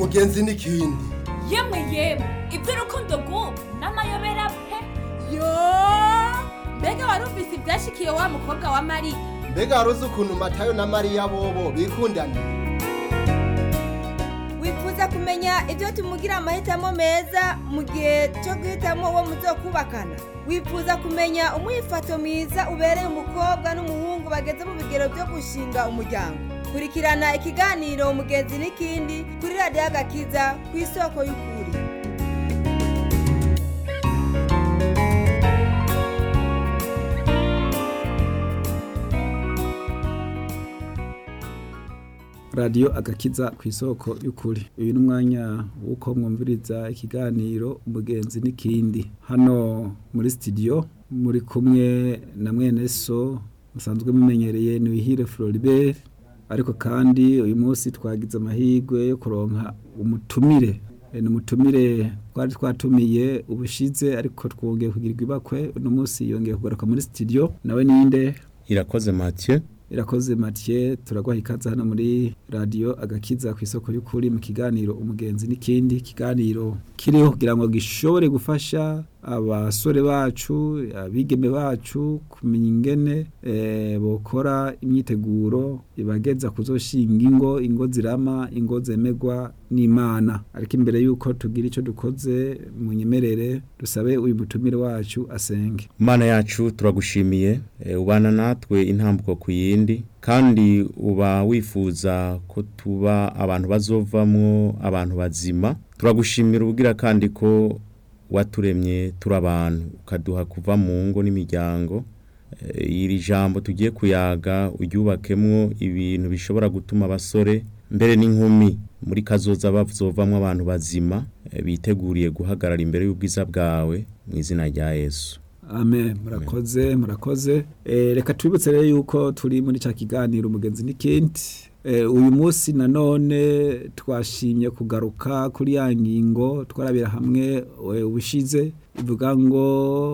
umugenzi n'ikindi yemwe yemwe iby'urukundo rw'ubu n'amayobera pe yo mbega wari ufise ibyashikiye wa mukobwa wa mariya mbega wari uzi ukuntu matayo na mariya bobo bikundana wifuza kumenya ibyo tumugira amahitamo meza mu gihe cyo guhitamo uwo muzokubakana wifuza kumenya umwifato mwiza ubereye umukobwa n'umuhungu bageze mu bigero byo gushinga umuryango kurikirana ikiganiro umugenzi n'ikindi kuri radiyo agakiza ku isoko y'ukuri radiyo agakiza ku isoko y'ukuri uyu ni umwanya w'uko mwumviriza ikiganiro umugenzi n'ikindi hano muri sitidiyo muri kumwe na mwene so musanzwe mumenyereye ni wihire floribert ariko kandi uyu munsi twagize amahirwe yo kuronka umutumire E, ni umutumire twari twatumiye ubushize ariko twongeye kugirirwa ibakwe uno munsi yongeye kugaruka muri sitidiyo nawe ninde irakoze Mathieu irakoze Mathieu turaguha ikaze hano muri radio agakiza ku isoko y'ukuri mu kiganiro umugenzi n'ikindi kiganiro kiriho kugira ngo gishobore gufasha abasore bacu abigeme bacu kumenya ingene eh, bokora imyiteguro ibageza kuzoshinga ingo ingo zirama ingo zemegwa n'imana ariko imbere yuko tugira ico dukoze mu nyemerere dusabe uyu mutumire wacu asenge Mana yacu turagushimiye e, ubana natwe intambuko ku yindi kandi uba wifuza ko tuba abantu bazovamwo abantu bazima turagushimira ubugira kandi ko waturemye turi abantu ukaduha kuva mu ngo n'imiryango e, iri jambo tugiye kuyaga uryubakemwo ibintu bishobora gutuma abasore mbere n'inkumi muri kazoza bazovamwo abantu bazima e, biteguriye guhagarara imbere y'ubwiza bwawe mu izina rya Yesu Amen murakoze murakoze eh, reka twibutse rero yuko turi muri ca kiganiro umugenzi n'ikindi eh, uyu munsi nanone twashimye kugaruka kuri ya ngingo twarabira hamwe eh, ubushize ivuga ngo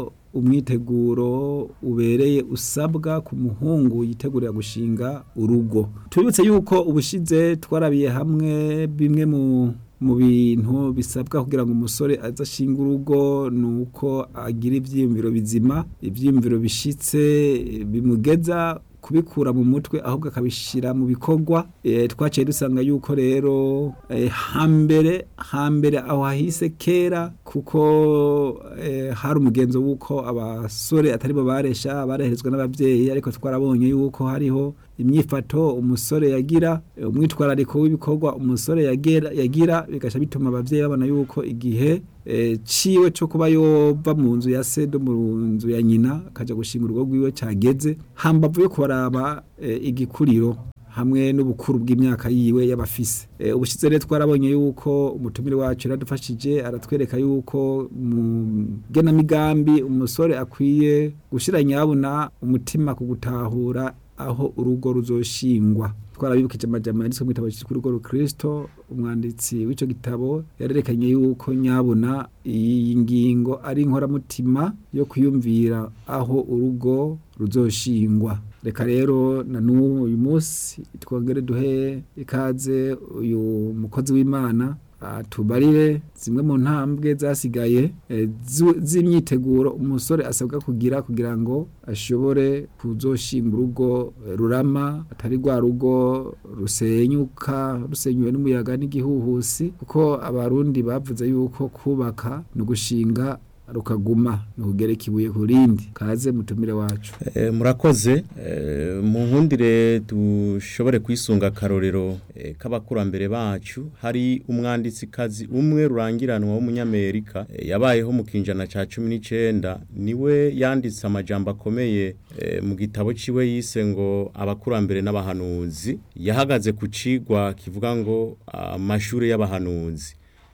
umwiteguro ubereye usabwa ku muhungu yitegurira gushinga urugo tubibutse yuko ubushize twarabiye hamwe bimwe mu mu bintu bisabwa kugira ngo umusore azashinga urugo ni uko agira ibyiyumviro bizima ibyiyumviro bishitse bimugeza kubikura mu mutwe ahubwo akabishyira mu bikorwa e, twaciye dusanga yuko rero e, hambere hambere aho hahise kera kuko e, hari umugenzo w'uko abasore atari bo baresha barehezwa n'ababyeyi ariko twarabonye yuko hariho imyifato umusore yagira e, umwitwarariko w'ibikorwa umusore yagira, yagira bigasha bituma ababyeyi babona yuko igihe e, ciwe cyo kuba yova mu nzu ya se do mu nzu ya nyina akaja gushinga urugo rwiwe cageze hambavu yo kubaraba e, igikuriro hamwe n'ubukuru bw'imyaka yiwe y'abafise e, ubushize rero twarabonye yuko umutumire wacu yaradufashije aratwereka yuko mu genamigambi umusore akwiye gushira nyabuna umutima ku gutahura aho urugo ruzoshingwa twarabibukije amajambo yanditswe mu gitabo cyitwa urugo rukristo umwanditsi w'ico gitabo yarerekanye yuko nyabuna iyi ngingo ari inkoramutima yo kwiyumvira aho urugo ruzoshingwa reka rero na n'ubu uyu munsi twongere duhe ikaze uyu mukozi w'imana tubarire zimwe mu ntambwe zasigaye z'imyiteguro umusore asabwa kugira kugira ngo ashobore kuzoshinga urugo rurama atari rwa rugo rusenyuka rusenyuwe n'umuyaga n'igihuhusi kuko abarundi bavuze yuko kubaka ni ugushinga rukaguma ni ukugereka ibuye ku rindi kaze mutumire wacu e, murakoze e, mu nkundire dushobore kwisunga akarorero e, k'abakurambere bacu hari umwanditsi kazi umwe rurangiranwa w'umunyamerika e, yabayeho mu kinjana ca cumi n'icenda niwe yanditse amajambo akomeye e, mu gitabo ciwe yise ngo abakurambere n'abahanuzi yahagaze ku cigwa kivuga ngo amashure y'abahanuzi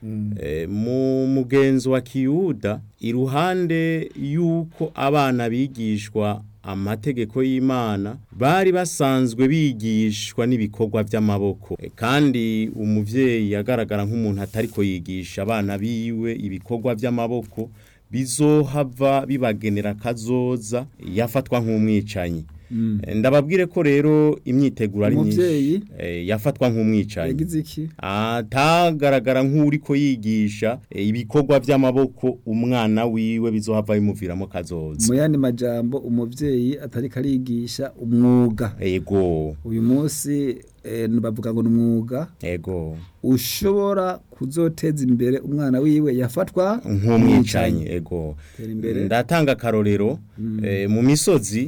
mu mugenzo wa kiyuda iruhande y'uko abana bigishwa amategeko y'imana bari basanzwe bigishwa n'ibikorwa by'amaboko kandi umubyeyi yagaragara nk'umuntu atari ko yigisha abana biwe ibikorwa by'amaboko bizohava bibagenera kazoza yafatwa nk'umwicanyi Mm. Eh, ndababwire ko rero imyiteguro ari myinshi Umuvyeyi eh, yafatwa nk'umwicanyi yagize iki atagaragara nk'uriko yigisha eh, ibikorwa by'amaboko umwana wiwe bizohava bimuviramo kazoza mu yandi majambo umuvyeyi atari karigisha umwuga ego uyu munsi eh, bavuga ngo ni umwuga ego ushobora kuzoteza imbere umwana wiwe yafatwa nk'umwicanyi ego Tera imbere. ndatanga akarorero eh, mu misozi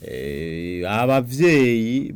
eh, abavyeyi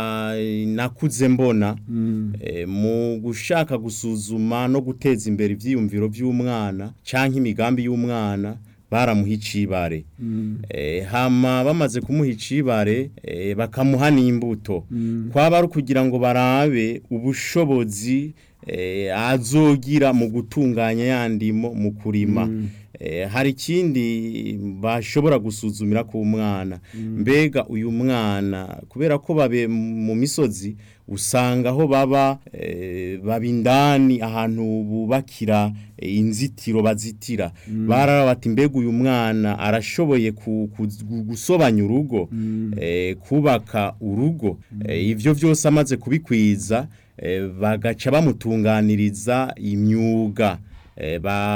banakuze mbona eh, mu gushaka gusuzuma no guteza imbere ivyiyumviro vy'umwana canke imigambi y'umwana baramuha icibare eh, hama bamaze kumuha icibare eh, bakamuha n'imbuto kwaba ari ukugira ngo barabe ubushobozi eh, azogira mu gutunganya yandimo mu kurima Eh, hari ikindi bashobora gusuzumira ku mwana mbega uyu mwana kubera ko babe mu misozi usanga aho baba eh, baba indani ahantu bubakira eh, inzitiro bazitira barara bati mbega uyu mwana arashoboye ku- ku- gusobanya urugo eh, kubaka urugo Eh, ivyo vyose amaze kubikwiza eh, bagaca bamutunganiriza imyuga eh,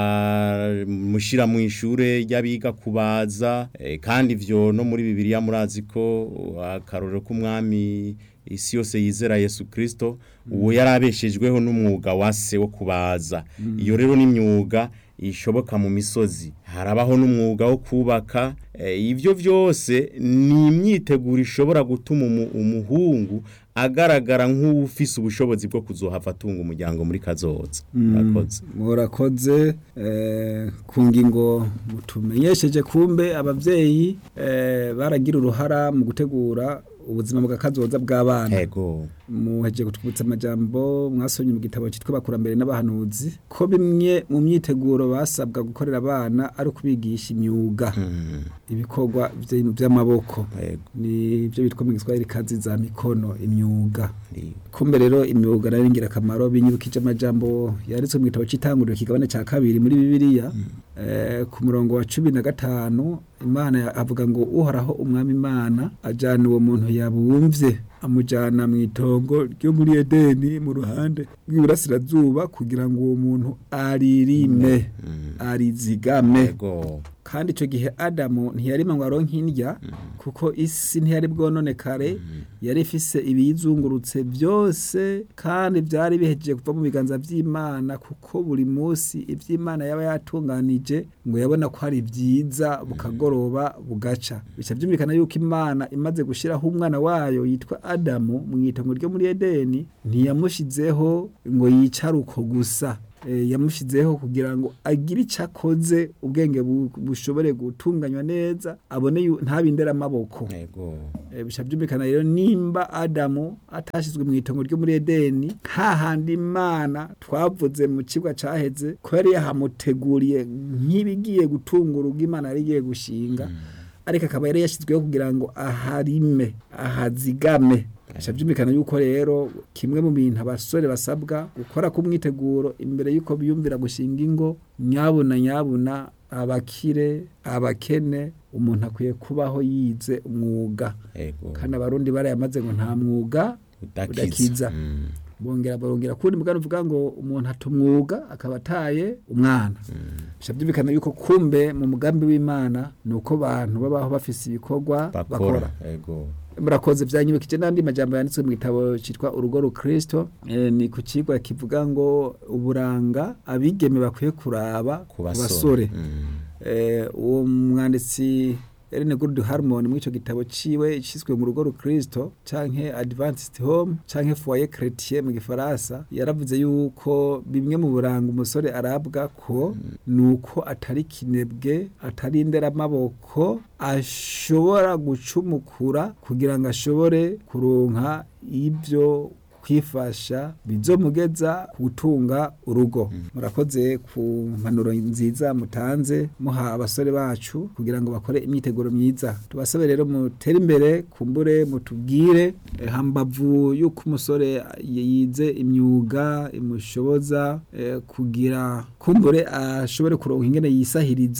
bamushira mu ishure ry'abiga kubaza eh, kandi ivyo no muri bibiliya murazi ko uh, akarorero k'umwami isi yose yizera Yesu Kristo uwo yarabeshejweho n'umwuga wa se wo kubaza iyo rero n'imyuga ishoboka mu misozi harabaho n'umwuga wo kubaka eh, ivyo vyose ni imyiteguro ishobora gutuma umu- umuhungu agaragara nk'ufise ubushobozi bwo kuzohava atunga umuryango muri kazoza murakoze murakoze eh, ku ngingo mutumenyesheje kumbe abavyeyi eh, baragira uruhara mu gutegura ubuzima bwa kazoza bw'abana ego muheje kutwibutsa amajambo mwasomye mu gitabo cyitwa bakurambere n'abahanuzi ko bimwe mu myiteguro basabwa gukorera abana ari ukubigisha imyuga Mm, ibikorwa vy- vy'amaboko ego ni byo bitwa mu giswahili kazi za mikono imyuga ndi- kumbe rero imyuga nayo ingirakamaro binyibukije amajambo yanditswe mu gitabo cy'itanguriro kigabane cya kabiri muri bibiliya eh, ku murongo wa cumi na gatanu imana ya- avuga ngo uhoraho umwami imana ajyana uwo muntu yabumvye amujyana mu itongo ryo muri edeni mu ruhande rw'iburasirazuba kugira ngo uwo muntu aririme arizigame ego kandi icyo gihe adamu ntiyarima ngo aronke indya kuko isi ntiyari bwononekare yari ifise ibiyizungurutse byose kandi byari bihejeje kuva mu biganza by'imana kuko buri munsi iby'imana yaba yatunganije ngo yabona ko ari byiza bukagoroba bugaca bica byumvikana yuko imana imaze gushyiraho umwana wayo yitwa adamu mu itongo ryo muri edeni ntiyamushyizeho ngo yicare uko gusa eh, yamushizeho kugira ngo agire icyo akoze ubwenge bu- bushobore gutunganywa neza abone yu- ntabindere amaboko ego Eh, bica byumvikana rero nimba adamu atashizwe mu itongo ryo muri edeni hahandi imana twavuze mu kigwa caheze ko yari yahamuteguriye nk'ibigiye gutunga urugo imana yari igiye gushinga ariko akaba yari yashyizweho kugira ngo aharime ahazigame bica byumvikana yuko rero kimwe mu bintu abasore basabwa gukora ku mwiteguro imbere y'uko biyumvira gushinga ingo nyabuna nyabuna abakire abakene umuntu akwiye kubaho yize umwuga ego kandi abarundi barayamaze ngo nta mwuga udakiza udakiza. Mm, bongera barongera kundi mugani uvuga ngo umuntu ata umwuga akaba ataye umwana bica byumvikana yuko kumbe mu mugambi w'imana ni uko abantu babaho bafise ibikorwa bakora bakora ego murakoze byanyibukije n'andi majambo yanditswe mu gitabo cyitwa urugo rukristo eh, ni ku kigwa kivuga ngo uburanga abigeme bakwiye kuraba ku ku basore basore Mm, eh, uwo mwanditsi Ellen Good Harmon muri ico gitabo ciwe ciswe mu rugo rukristo canke Adventist Home canke Foyer Chrétien mu gifaransa yaravuze yuko bimwe mu buranga umusore arabwa ko nuko atari kinebwe atari indera amaboko ashobora gucumukura kugira ngo ashobore kuronka ibyo kwifasha bizomugeza gutunga urugo murakoze ku mpanuro nziza mutanze muha abasore bacu kugira ngo bakore imyiteguro myiza tubasabe rero mutere imbere kumbure mutubwire eh, hambavu yuko umusore yize imyuga imushoboza eh, kugira kumbure ashobore kuronka ingene yisahiriza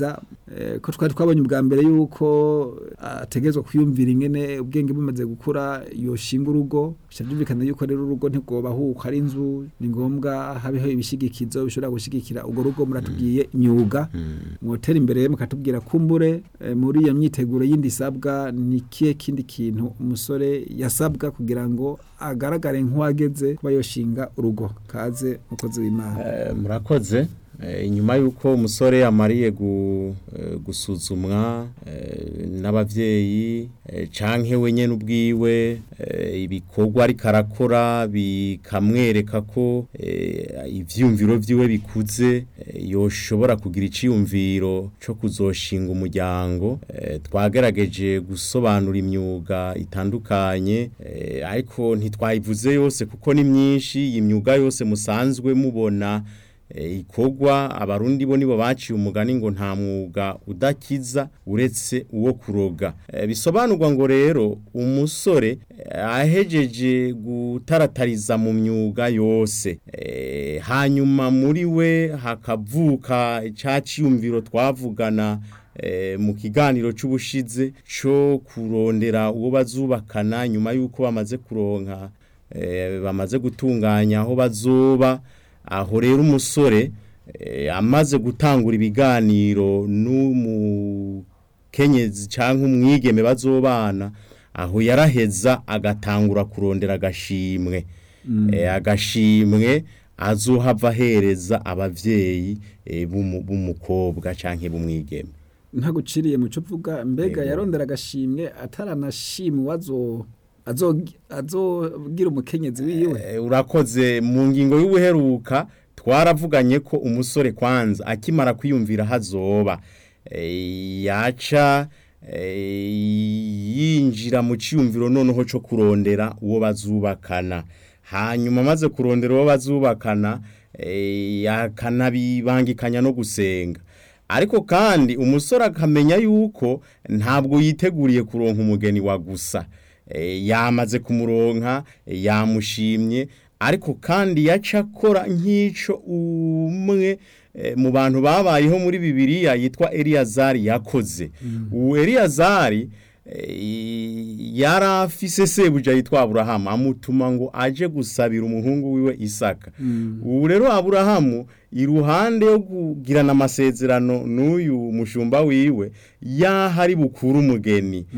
eh, ko twari twabonye ubwa mbere yuko ategerezwa kwiyumvira ingene ubwenge bumaze gukura yoshinga urugo bica byumvikana yuko rero urugo ntigobahuka ari inzu ni ngombwa habeho ibishigikizo bishobora gushigikira urwo rugo muratubwiye imyuga mwotera imbere mukatubwira kumbure eh, muri iyo myiteguro yindi isabwa ni kihe kindi kintu umusore yasabwa kugira ngo agaragare nk'uwageze kuba yoshinga urugo kaze mukozi w'imana Eh, murakoze Eh, inyuma y'uko umusore amariye gu- eh, gusuzumwa eh, n'abavyeyi eh, canke we nyene ubwiwe eh, ibikorwa ariko arakora bikamwereka ko eh, ivyiyumviro vyiwe bikuze eh, yoshobora kugira iciyumviro co kuzoshinga umuryango eh, twagerageje gusobanura imyuga itandukanye eh, ariko ntitwayivuze yose kuko ni myinshi iyi myuga yose musanzwe mubona e, ikorwa abarundi bo nibo baciye umugani ngo nta mwuga udakiza uretse uwo kuroga e, bisobanurwa ngo rero umusore e, ahejeje gutaratariza mu myuga yose e, hanyuma muri we hakavuka icaciyumviro twavugana e, mu kiganiro c'ubushize co kurondera uwo bazubakana nyuma yuko bamaze kuronka e, bamaze gutunganya aho bazoba aho rero umusore eh, amaze gutangura ibiganiro n'umukenyezi cyangwa umwigeme bazobana aho yaraheza agatangura kurondera agashimwe Eh, agashimwe azohava ahereza abavyeyi eh, b'umu- b'umukobwa canke b'umwigeme ntaguciriye mu cyo uvuga mbega Yego. yarondera agashimwe ataranashimwe azo azogi- azogira umukenyezi wiwe Eh, urakoze mu ngingo y'ubuheruka twaravuganye ko umusore kwanza akimara kwiyumvira hazoba eh, yaca eh, yinjira mu ciyumviro noneho co kurondera uwo bazubakana hanyuma amaze kurondera uwo bazubakana eh, yakanabibangikanya no gusenga ariko kandi umusore akamenya yuko ntabwo yiteguriye kuronka umugeni wa gusa Eh, yamaze kumuronka eh, yamushimye ariko kandi yaca akora nk'ico umwe eh, mu bantu babayeho muri bibiliya yitwa eliyazari yakoze uwo eliyazari eh, yari afise sebuja yitwa aburahamu amutuma ngo aje gusabira umuhungu wiwe isaka ubu rero aburahamu iruhande yo kugirana amasezerano n'uyu mushumba wiwe yahari bukuru umugeni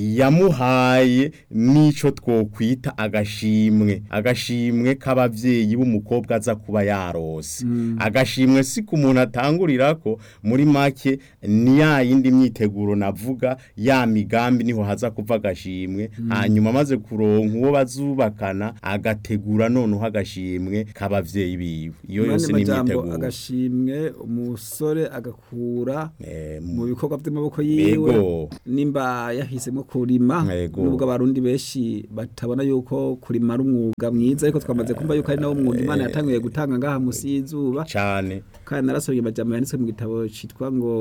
yamuhaye n'ico twokwita agashimwe agashimwe k'abavyeyi b'umukobwa aza kuba yarose agashimwe si ku muntu atangurirako muri make ni ya yindi myiteguro navuga ya migambi niho haza kuva agashimwe hanyuma amaze kuronka uwo bazubakana agategura noneho agashimwe k'abavyeyi biwe iyo Mane yose ni majambo imyiteguro agashimwe umusore agakura Eh, mu bikorwa by'amaboko yiwe Yego. nimba yahisemo kurima Yego. nubwo abarundi benshi batabona yuko kurima ari umwuga mwiza ariko twamaze kumva yuko ari nawo mwuga imana yatanguye gutanga ngaha musi y'izuba cane kandi narasomye amajambo yanditswe mu gitabo citwa ngo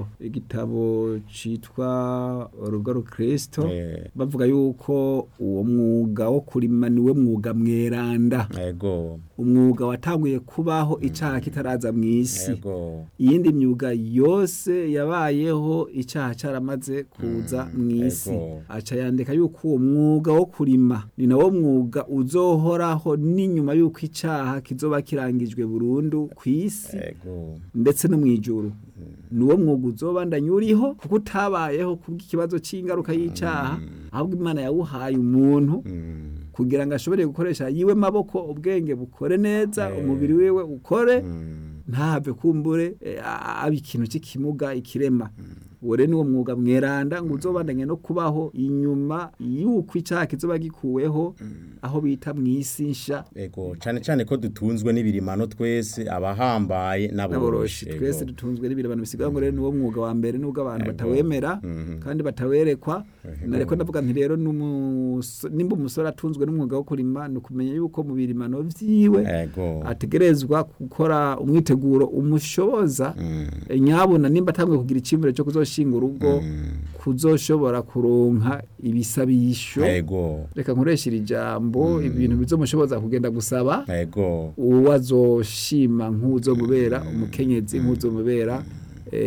igitabo citwa urugo rukristo Eh. bavuga yuko uwo mwuga wo kurima niwe mwuga mweranda ego umwuga watanguye kubaho icaha kitaraza mu isi ego iyindi myuga yose yabayeho icyaha cyaramaze kuza mu isi ego. aca yandika yuko uwo mwuga wo kurima ni nawo mwuga uzohoraho n'inyuma y'uko icyaha kizoba kirangijwe burundu ku isi ego ndetse no mu ijuru ni uwo mwuga uzobandanya uriho kuko utabayeho kubw'ikibazo cy'ingaruka y'icyaha ahubwo imana yawuhaye umuntu Mm. kugira ngo ashobore gukoresha yiwe maboko ubwenge bukore neza Eh. umubiri wiwe ukore Mm. ntahave kumbure eh, aba ikintu cy'ikimuga ikirema uwo rero niwo mwuga mweranda ngo uzobandanye no kubaho inyuma y'uko icyaha kizoba gikuweho aho bita mu isi nsha ego cane cane ko dutunzwe n'ibirimano twese abahambaye n'aboroshi n'aboroshi twese dutunzwe n'ibirabano bisigaye ngo rero niwo mwuga wa mbere nubwo abantu Ego. batawemera Mhm. kandi batawerekwa Ego. nareko ndavuga nti rero n'umuso- nimba umusore atunzwe n'umwuga wo kurima ni ukumenya yuko mu birimano vyiwe ego ategerezwa gukora umwiteguro umushoboza Mm. nyabuna nimba atanguye kugira icyumviro cyo kuzoshinga urugo kuzoshobora kuronka ibisabisho ego reka nkoresha iri jambo ibintu bizomushoboza kugenda gusaba ego uwo azoshima nk'uzomubera umukenyezi nk'uzomubera eh,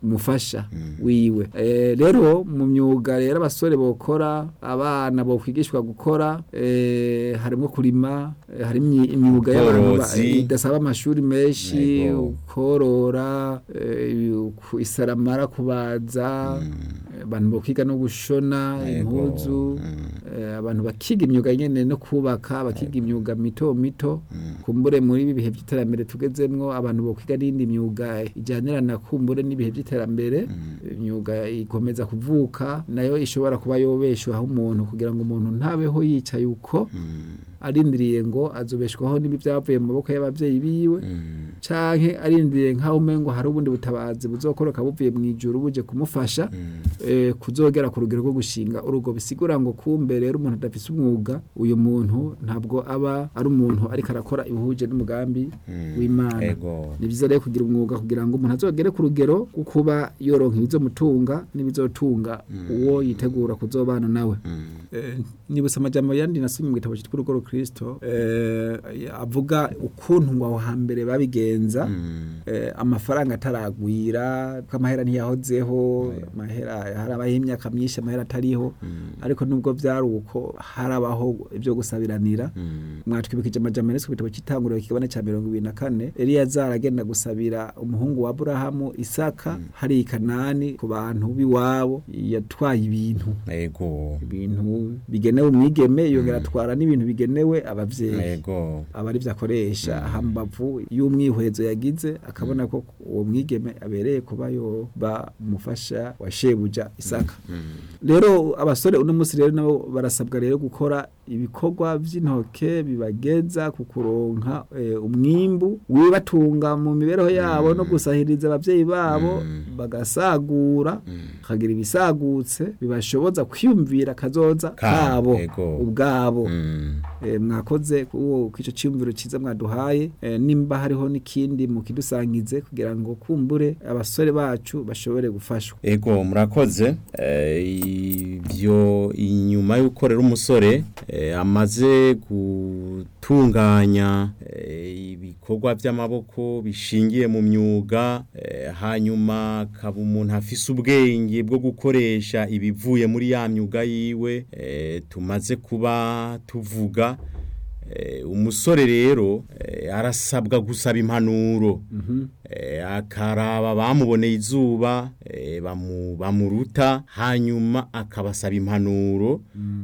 umufasha wiwe Eh, rero mu myuga rero abasore bokora abana bokwigishwa gukora eh, harimo kurima eh, hari imyi- imyuga y'abantu ba- Ubworozi. idasaba amashuri menshi Yego. korora eh, ku- isaramara kubaza eh, abantu bokiga no gushona Yego. impuzu eh, abantu bakiga imyuga nyene no kubaka bakiga imyuga mito mito kumbure muri ibi bihe by'iterambere tugezemwo abantu bokwiga n'indi myuga ijyanirana kumbure n'ibihe by'iterambere imyuga ikomeza kuvuka nayo ishobora kuba yobeshwaho umuntu kugira ngo umuntu ntabeho yicaye uko arindiriye ngo azobeshwaho n'ibi byavuye mu maboko y'abavyeyi biwe canke arindiriye nk'aho umengo hari ubundi butabazi buzokoroka buvuye mu ijuru buje kumufasha eh, kuzogera ku rugero rwo gushinga urugo bisigura ngo kumbe rero umuntu adafise umwuga uyu muntu ntabwo aba ari umuntu ariko arakora ibihuje n'umugambi w'imana Ego. ni byiza rero kugira umwuga kugira ngo umuntu azogere ku rugero rwo kuba yoronka ibizomutunga n'ibizotunga uwo yitegura kuzobana nawe Eh, nibutse amajambo yandi nasomye mu gitabo cyitwa urugo rukristo eh, avuga ukuntu ngo aho hambere babigenza eh, amafaranga ataragwira ko amahera ntiyahozeho amahera harabaho imyaka myinshi amahera atariho ariko nubwo byari uko harabaho ibyo gusabiranira mwatwibukije amajambo yanditswe ku gitabo cy'itanguriro kigabane cya mirongo ibiri na kane eliyazari agenda gusabira umuhungu wa aburahamu isaka hari i kanani ku bantu b'iwabo yatwaye ibintu Ego. ibintu bigenewe umwigeme yongera atwara n'ibintu bigenewe abavyeyi Ego. aba ari akoresha hambavu y'umwihwezo yagize akabona ko uwo mwigeme abereye kuba yoba umufasha wa shebuja isaka rero abasore uno munsi rero nabo barasabwa rero gukora ibikorwa by'intoke bibageza ku kuronka eh, umwimbu wibatunga mu mibereho yabo no gusahiriza abavyeyi babo bagasagura bakagira ibisagutse bibashoboza kwiyumvira kazoza Ka- kabo ego. ubwabo Mm. Eh, mwakoze kuwo kwico cyumviro ciza mwaduhaye eh, nimba hariho n'ikindi mukidusangize kugira ngo kumbure abasore bacu bashobore gufashwa Ego murakoze Eh, ibyo inyuma y'uko rero umusore eh, amaze gutunganya eh, ibikorwa by'amaboko bishingiye mu myuga eh, hanyuma akaba umuntu afise ubwenge bwo gukoresha ibivuye muri ya myuga yiwe eh, tumaze kuba tuvuga Eh, umusore rero eh, arasabwa gusaba impanuro eh, akaraba bamuboneye izuba eh, bamu, bamuruta hanyuma akabasaba impanuro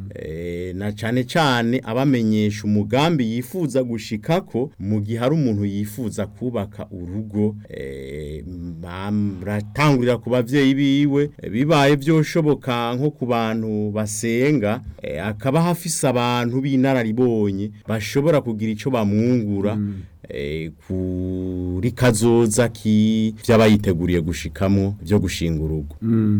eh, na cane cane abamenyesha umugambi yifuza gushikako mu gihe hari umuntu yifuza kubaka urugo eh, baratangurira ku bavyeyi biwe eh, bibaye byoshoboka nko ku bantu basenga eh, akaba hafise abantu b'inararibonye bashobora kugira ico bamwungura eh, kuri kazoza ki vy'abayiteguriye gushikamo byo gushinga urugo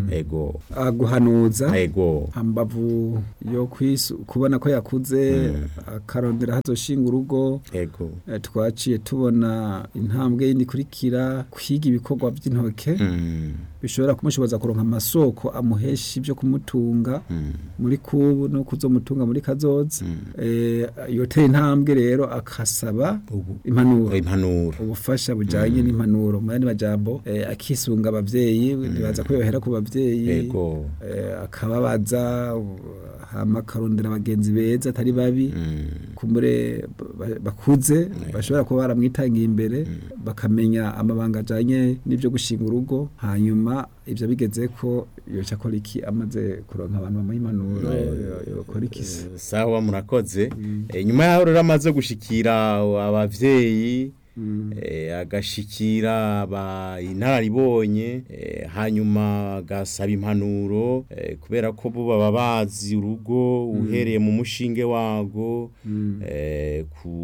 ego aguhanuza ego hambavu yo kwisu kubona ko yakuze akarondera hazoshinga urugo ego eh, twaciye tubona intambwe yindi ikurikira kwiga ibikorwa by'intoke mm. bishobora kumushoboza kuronka amasoko amuhesha ibyo kumutunga muri kubu no kuzomutunga muri kazoza eh yoteye intambwe rero akasaba Ubu- impanuro impanuro ubufasha bujanye n'impanuro mu yandi majambo eh, akisunga abavyeyi ntibaza ko yohera ku bavyeyi ego eh, akababaza u- hama akarondera abagenzi beza atari babi mm. kumbure ba- bakuze bashobora kuba baramwitangiye imbere bakamenya amabanga ajanye n'ibyo gushinga urugo hanyuma ivyo bigeze ko yoca akora iki amaze kuronka abantu bamuha impanuro yo- yokora iki se sawa murakoze Eh, nyuma yaho rero amaze gushikira abavyeyi eh, agashikira aba inararibonye eh, hanyuma agasaba impanuro eh, kubera ko bo baba bazi urugo uhereye mu mushinge wago eh,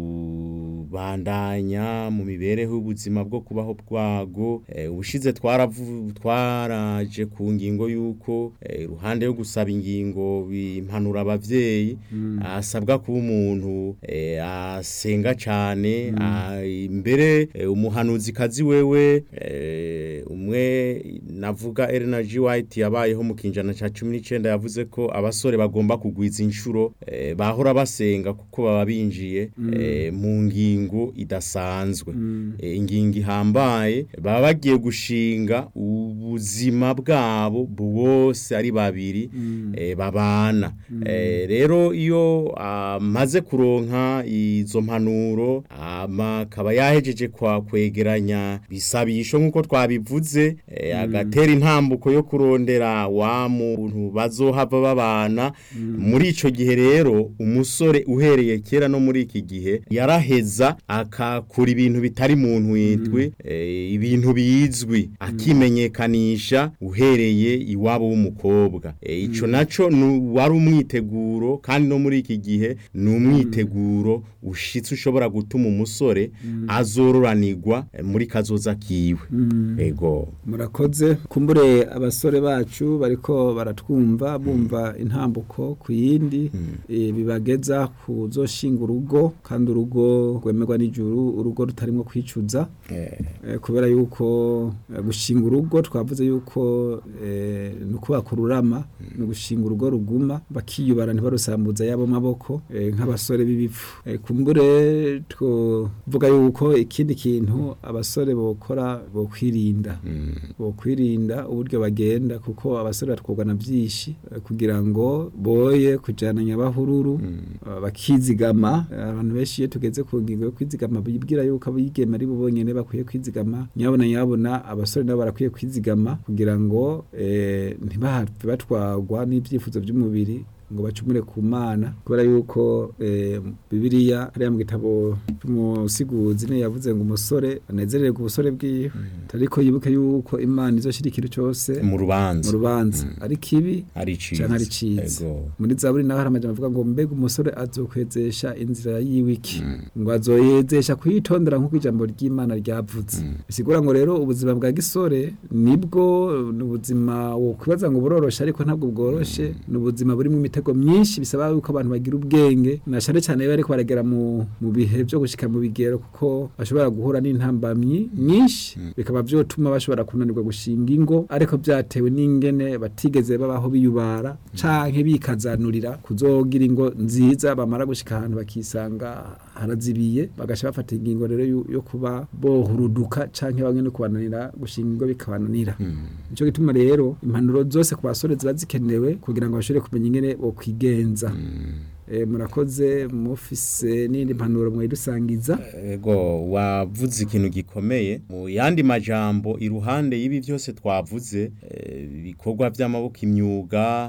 kubandanya mu mibereho y'ubuzima bwo kubaho bwago eh, ubushize twaravu twaraje ku ngingo y'uko eh, iruhande yo gusaba ingingo bimpanura abavyeyi asabwa kuba umuntu eh, asenga cane ah, imbere eh, umuhanuzi kazi wewe eh, eh, umwe navuga Elena G White yabayeho mu kinjana ca 19 yavuze ko abasore bagomba kugwiza inshuro eh, bahora basenga kuko baba binjiye eh, mu ngingo idasanzwe eh, ingingo ihambaye baba bagiye gushinga ubuzima bwabo bwose ari babiri eh, babana eh, rero iyo amaze kuronka izo mpanuro ama akaba yahejeje kwa kwegeranya bisabisho nkuko twabivuze eh, agatera intambuko yo kurondera wa muntu bazohava babana muri ico gihe rero umusore uhereye kera no muri iki gihe yaraheza akakura ibintu bitari mu ntwitwe eh, ibintu bizwi akimenyekanisha uhereye iwabo w'umukobwa eh, ico naco nu- wari umwiteguro kandi no muri iki gihe ni umwiteguro ushitse ushobora gutuma umusore azororanirwa eh, muri kazoza kiwe ego murakoze kumbure abasore bacu bariko baratwumva bumva intambuko ku yindi eh, bibageza kuzoshinga urugo kandi urugo rwemerwa n'ijuru urugo rutarimo kwicuza Eh, kubera yuko eh, gushinga urugo twavuze yuko eh, ni ukubaka ururama ni ugushinga urugo ruguma bakiyubara ntibarusambuza yabo maboko eh, nk'abasore b'ibipfu Eh, kumbure twovuga yuko ikindi kintu abasore bokora bokwirinda bokwirinda uburyo bagenda kuko abasore batwogwa na byinshi eh, kugira ngo boye kujana nyabahururu eh, bakizigama Eh, abantu benshi iyo tugeze ku ngingo yo kwizigama bibwira yuko abigeme ari bo bonyene bakwiye kwizigama nyabona nyabona abasore nabo barakwiye kwizigama kugira ngo eh, ntibahave batwagwa n'ibyifuzo by'umubiri ngo bacumure ku mana kubera yuko eh, bibiliya hariya mu gitabo cy'umusiguzi niyo yavuze ngo umusore anezererwe ubusore bwiwe ariko yibuke yuko imana izoshira ikintu cyose mu mu rubanza rubanza ari kibi ari ciza canke ari ciza Ego. muri zaburi naho hari amajambo avuga ngo mbega umusore azokwezesha inzira yiwe iki ngo azoyezesha kuyitondera nk'uko ijambo ry'imana ryavuze bisigura ngo rero ubuzima bwa gisore nibwo ni ubuzima wokwibaza ngo buroroshe ariko ntabwo bworoshe ni ubuzima burimo imitego myinshi bisaba yuko abantu bagira ubwenge na cane cane iyo bariko baragera mu, mu bihe vyo gushika mu bigero kuko bashobora guhura n'intambamyi nyinshi bikaba vyotuma bashobora kunanirwa gushinga ingo ariko vyatewe n'ingene batigeze babaho biyubara canke bikazanurira kuzogira ingo nziza bamara gushika ahantu bakisanga harazibiye bagasha bafata ingingo rero yu- yo kuba bohuruduka canke bamwe no kubananira gushinga ingo bikabananira nico gituma rero impanuro zose ku basore ziba zikenewe kugira ngo bashobore kumenya ingene bokwigenza Eh, murakoze mufise n'indi mpanuro mwayidusangiza Ego wavuze ikintu gikomeye mu yandi majambo iruhande y'ibi byose twavuze eh, ibikorwa by'amaboko imyuga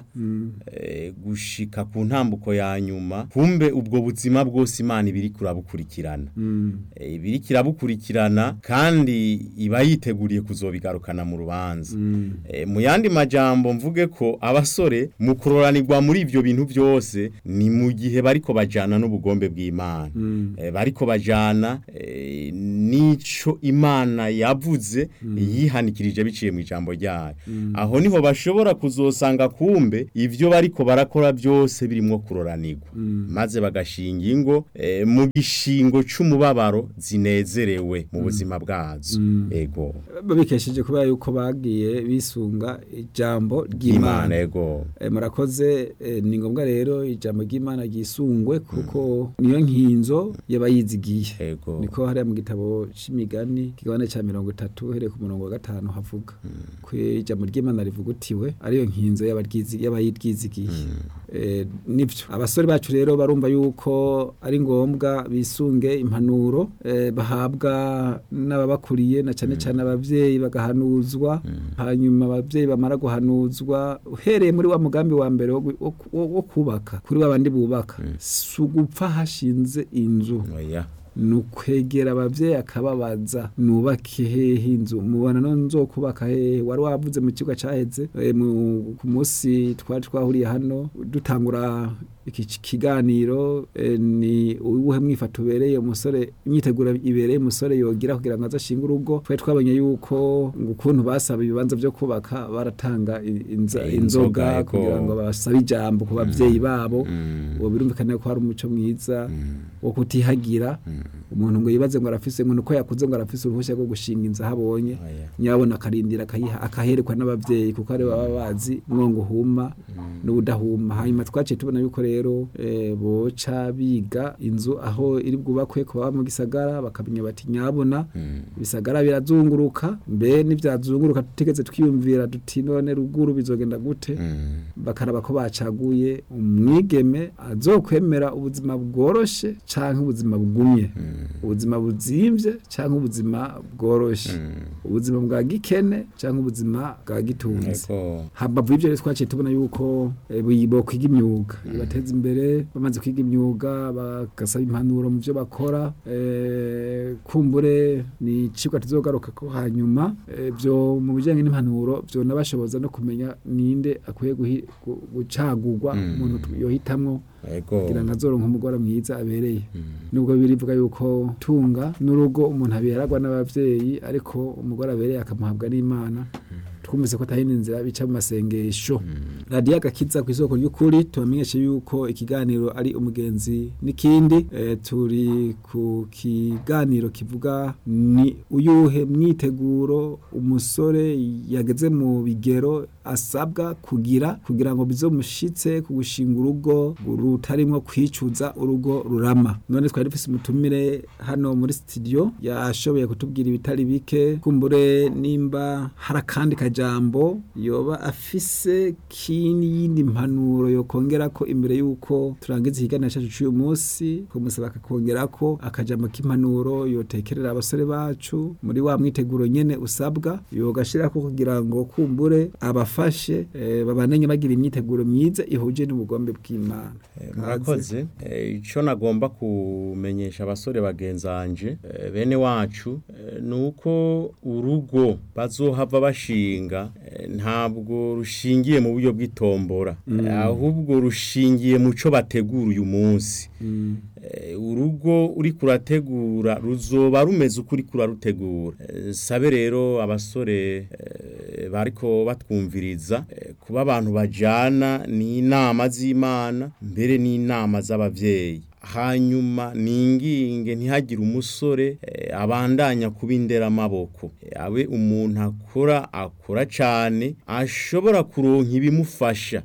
eh, gushika ku ntambuko ya nyuma kumbe ubwo buzima bwose Imana ibiri kurabukurikirana Eh, ibiri kirabukurikirana kandi iba yiteguriye kuzobigarukana mu rubanza Eh, mu yandi majambo mvuge ko abasore mu kuroranirwa muri ivyo bintu byose ni mu gihe bariko bajana n'ubugombe bw'Imana eh, bariko bajana eh, nico Imana yavuze yihanikirije biciye mu ijambo ryayo aho niho bashobora kuzosanga kumbe ivyo bariko barakora byose birimo kuroranirwa maze bagashinga ingo eh, mu gishingo c'umubabaro zinezerewe mu buzima bwazo ego babikesheje kubera yuko bagiye bisunga ijambo Imana ry'Imana ego Eh, murakoze eh, ni ngombwa rero ijambo ry'Imana ryisungwe kuko niyo nkinzo y'abayizigiye ego niko hariya mu gitabo c'imigani kigabane ca mirongo itatu uhereye ku murongo wa gatanu havuga ko ijambo ry'Imana rivugutiwe ariyo nkinzo y'abaryizi- y'abayiryizigiye Eh, nivyo abasore bacu rero barumva yuko ari ngombwa bisunge impanuro eh, bahabwa n'ababakuriye na cane cane abavyeyi bagahanuzwa hanyuma abavyeyi bamara guhanuzwa uhereye muri wa mugambi wa mbere wo gu- wo ku- wo wo kubaka kuri wa bandi bubaka si ugupfa hashinze inzu oya ni ukwegera abavyeyi akababaza nubake hehe inzu mubona no nzokubaka hehe wari wavuze mu kigo caheze eh, mu- ku munsi twari twahuriye hano dutangura iki ki- kiganiro eh, ni uwuhe mwifato ubereye umusore imyiteguro ibereye umusore yogira kugira ngo azashinge urugo twari twabonye yuko ngo ukuntu basaba ibibanza vyo kubaka baratanga i- inza- Eh, inzoga, inzoga ego. kugira ngo basabe ijambo ku bavyeyi babo Mm. uwo birumvikana ko hari umuco mwiza wo kutihagira umuntu ngo yibaze ngo arafise ngo nuko yakuze ngo arafise uruhushya rwo gushinga inzu aho abonye Oya. nyabona akarindira akayiha akaherekwa n'abavyeyi kuko ari baba bazi umwongo uhuma n'ubudahuma hanyuma twaciye tubona yuko rero eh, boca biga inzu aho iri bwubakwe ku baba mu gisagara bakamenya bati nyabona ibisagara birazunguruka mbe n'ivyazunguruka tutigeze twiyumvira duti none ruguru bizogenda gute bakaraba ko bacaguye umwigeme azokwemera ubuzima bworoshe canke ubuzima bugumye ubuzima buzimvye canke ubuzima bworoshe ubuzima bwa gikene canke ubuzima bwa gitunzi Ego. hambavu y'ivyo rero twaciye tubona yuko eh, bi- bokwiga imyuga ibateza imbere bamaze kwiga imyuga bagasaba impanuro mu vyo bakora eh, kumbure ni icigwa tuzogaruka ko hanyuma eh, vyo mu bijanye n'impanuro vyo nabashoboza no kumenya ninde akwiye guhi- gu- gucagurwa umuntu tu- yohitamwo Ego. kugira ngo azoronke umugore mwiza abereye nubwo birivuga yuko tunga n'urugo umuntu aberagwa n'abavyeyi ariko umugore abereye akamuhabwa n'imana twumvise ko atahindi nzira bica mu masengesho radiyo agakiza ku isoko ry'ukuri tubamenyeshe yuko ikiganiro ari umugenzi n'ikindi eh, turi ku kiganiro kivuga ni uyuhe myiteguro umusore yageze mu bigero asabwa kugira kugira ngo bizomushitse ku gushinga urugo rutarimwo kwicuza urugo rurama none twari dufise umutumire hano muri studio yashoboye kutubwira ibitari bike kumbure nimba hari akandi kajambo yoba afise k'iyindi mpanuro yokongera ko imbere y'uko turangiza ikiganiro cyacu cy'uyu munsi kumusaba akakongera ko akajambo k'impanuro yotekerera abasore bacu muri wa mwiteguro nyene usabwa yogashirako kugira ngo kumbure abafashe eh, babananye bagira imyiteguro myiza ihuje n'ubugombe bw'Imana Eh, murakoze Eh, ico nagomba kumenyesha abasore bagenzanje eh, bene wacu eh, nuko urugo bazohava bashinga eh, ntabwo rushingiye mu buryo bw'itombora Eh, ahubwo rushingiye mu co bategura uyu munsi Eh, urugo uri kurategura ruzoba rumeze uko uri kurarutegura Eh, sabe rero abasore eh, bariko batwumviriza eh, kuba abantu bajana n'inama z'Imana mbere n'inama z'abavyeyi hanyuma ninginge ntihagire umusore eh, abandanya kuba inderamaboko Eh, abe umuntu akora akora cane ashobora kuronka ibimufasha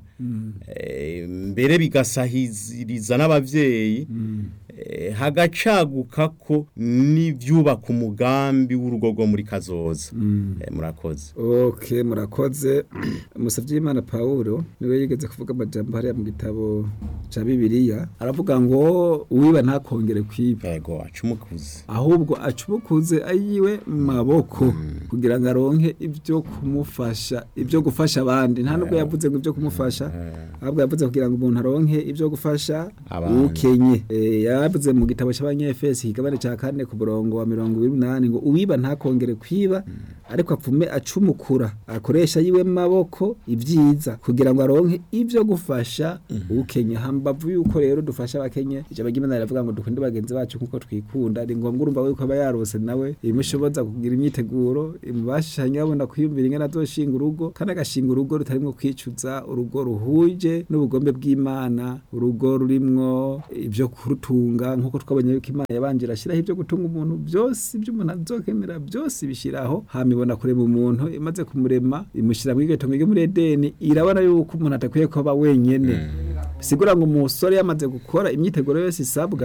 Eh, mbere bigasahiriza n'abavyeyi eh, hagacaguka ko n'ivyubaka umugambi w'urugo rwo muri kazoza Eh, murakoze ok murakoze umusavyi w'imana pawulo niwe yigeze kuvuga amajambo hariya mu gitabo ca bibiliya aravuga ngo uwiba ntakongere kwiba yego acumukuze ahubwo acumukuze ayiwe mu maboko kugira ngo aronke ibyo kumufasha ibyo gufasha abandi nta nubwo yavuze ngo ibyo kumufasha ahubwo yavuze kugira ngo umuntu aronke ibyo gufasha Abandi. ukenye Eh, yavuze mu gitabo cy'abanyefesi ikigabane cya kane ku murongo wa mirongo ibiri n'umunani ngo uwiba ntakongere kwiba ariko apfume acumukura akoresha yiwe mu maboko ibyiza kugira ngo aronke ibyo gufasha ukenye hambavu yuko rero dufasha abakenye ijambo ry'imana riravuga ngo dukunde bagenzi bacu nk'uko twikunda ni ngombwa urumva yuko aba yarose nawe imushoboza kugira imyiteguro imubashisha nyabona kwiyumvira ingana azoshinga urugo kandi agashinga urugo rutarimwo kwicuza urugo ruhuje n'ubugombe bw'imana urugo rurimwo ibyo kurutunga nk'uko twabonye yuko imana yabanje irashyiraho ibyo gutunga umuntu byose ibyo umuntu azokemera byose ibishyiraho hama ibona kurema umuntu imaze kumurema imushyira muri iryo tongo ryo muri edeni irabona yuko umuntu adakwiye kuba wenyene bisigura ngo umusore yamaze gukora imyiteguro yose isabwa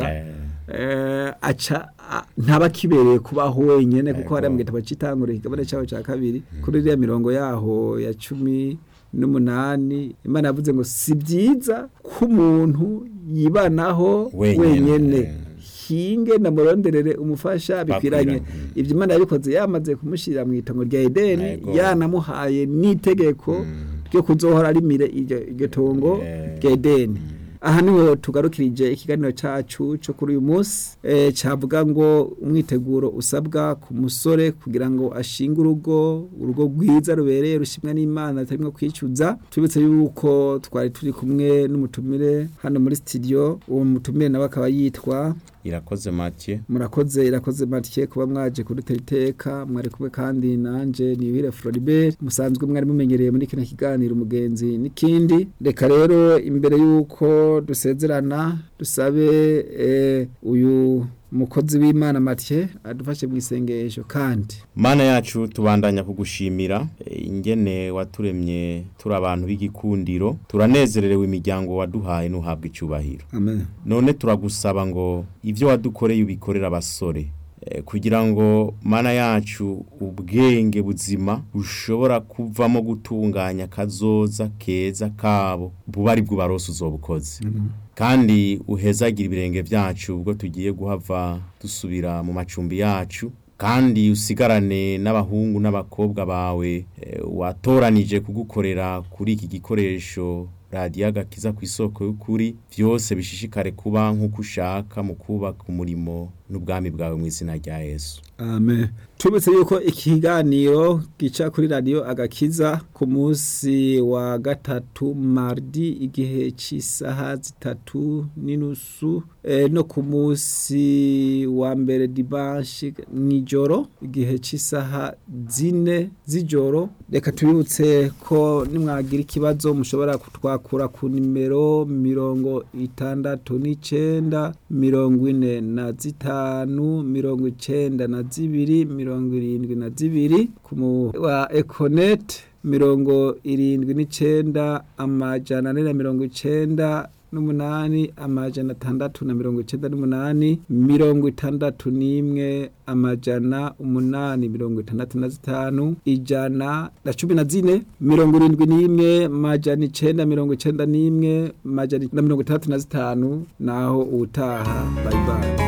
eh, aca a- ntaba kibereye kubaho wenyene kuko hariya mu gitabo cy'itanguriro ikigabane cyaho cya kabiri kuri iriya mirongo yaho ya cumi n'umunani imana yavuze ngo si byiza ko umuntu yibanaho Wenyene. wenyene hinge namuronderere umufasha bikwiranye Bakwiranye. ibyo imana yabikoze yamaze kumushyira mu itongo rya edeni Yego. yanamuhaye n'itegeko ryo kuzohora arimire iryo iryo tongo Eh. rya edeni aha niho tugarukirije ikiganiro cyacu cyo kuri uyu munsi eh, cyavuga ngo umwiteguro usabwa ku musore kugira ngo ashinge urugo urugo rwiza rubereye rushimwa n'imana rutarimo kwicuza tubitse yuko twari turi kumwe n'umutumire hano muri studio uwo mutumire nawe akaba yitwa irakoze Mathieu murakoze irakoze matike kuba mwaje kudutera iteka mwari kumwe kandi nanje niyuhire Floribert musanzwe mwari mumenyereye muri kino kiganiro umugenzi n'ikindi reka rero imbere y'uko dusezerana dusabe eh, uyu umukozi w'imana matye adufashe mu isengesho kandi Mana yacu tubandanya kugushimira eh, ingene waturemye turi abantu b'igikundiro turanezererewe imiryango waduhaye nuhabwa icubahiro amen none turagusaba ngo ivyo wadukoreye ubikorera abasore eh, kugira ngo mana yacu ubwenge buzima bushobora kuvamo gutunganya kazoza keza kabo buba ari bwo barose uzobukoze kandi uhezagira ibirenge vyacu ubwo tugiye guhava dusubira mu macumbi yacu kandi usigarane n'abahungu n'abakobwa bawe eh, watoranije kugukorera kuri iki gikoresho radiyo agakiza ku isoko y'ukuri byose bishishikare kuba nk'uko ushaka mu kubaka umurimo n'ubwami bwawe mu izina rya yesu amen tubitse yuko ikiganiro gica kuri radiyo agakiza ku munsi wa gatatu mardi igihe cy'isaha zitatu n'inusu eh, no ku munsi wa mbere dimanche nijoro igihe cy'isaha zine z'ijoro reka tubibutse ko nimwagira ikibazo mushobora kutwakura ku nimero mirongo itandatu n'icenda mirongo ine na zitanu mirongo icenda na zibiri mirongo irindwi na zibiri ku mu wa econet mirongo irindwi n'icenda amajana ane na mirongo icenda n'umunani amajana atandatu na mirongo icenda n'umunani mirongo itandatu n'imwe amajana umunani mirongo itandatu na zitanu ijana na cumi na zine mirongo irindwi n'imwe amajana icenda mirongo icenda n'imwe amajana na mirongo itandatu na zitanu naho ubutaha bayibaye